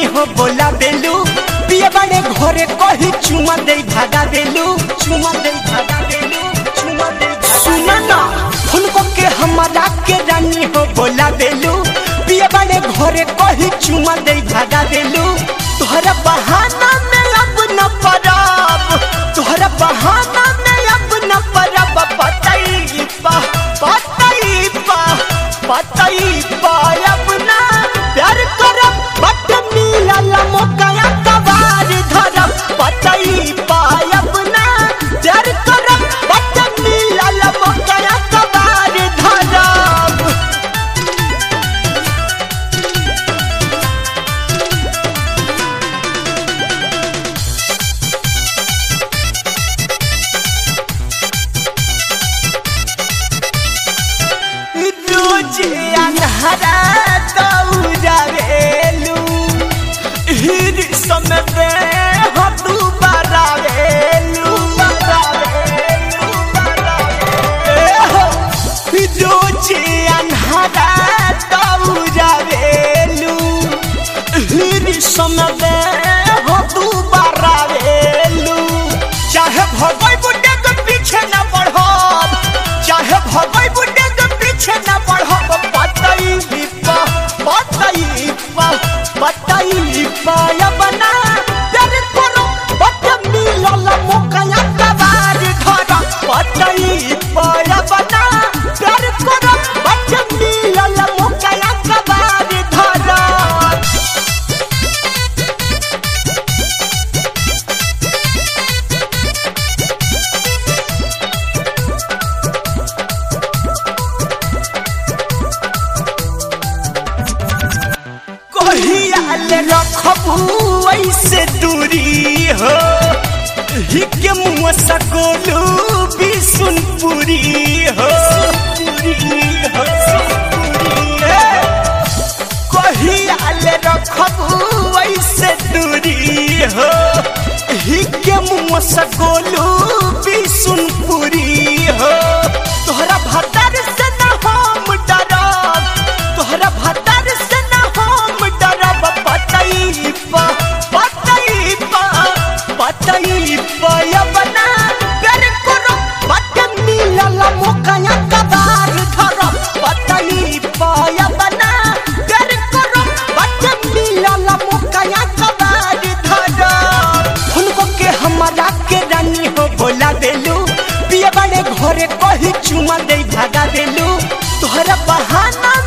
हो बोला बेलू पिए बड़े घरे कही चुमा दे भागा देलू चुमा दे भागा देलू चुमा दे सुना ना हुनको के हमारा के रानी हो बोला बेलू पिए बड़े घरे कही चुमा दे भागा देलू तोहरा बहाना में अब न परब तोहरा बहाना में अब न परब पतई पा पतई पा पतई पा अब ना प्यार करब बट मिलल मौका कबार धरब पतई पा अब ना प्यार करब बट मिलल मौका कबार धरब रोज अन्हरा दौड़ावेलू हिर समय हो तू बरावेलू रोज अन्हरा दौड़ावेलू हिर समय हो तू बरावेलू चाहे भगई बुड्ढे के पीछे न बढ़ब चाहे भगई बुड्ढे के पीछे न बढ़ब पतई पा पतई पा पतई पाया बना डर करो बट मिलल मौका कबार धर पतई पाया बना डर करो बट मिलल मौका कबार धर कहियाल रखबू ऐसे दूरी हो हिके मुँह सकोलू बिसुनपुरी हो कहियाल रखबू ऐसे दूरी हो हिके मुँह सकोलू बिसुनपुरी हो तोहरा भतर से न हम डरब तोहरा भतर से न हम डरब पतई पा पतई पा पतई पाया बना कर करो बट मिलल मौका कबार धर पतई पाया बना कर करो बट मिलल मौका कबार धर हुनको के हमारा के रानी हो बोला देलू पिए बड़े घरे कही चुमा दे भागा देलू तोहरा बहाना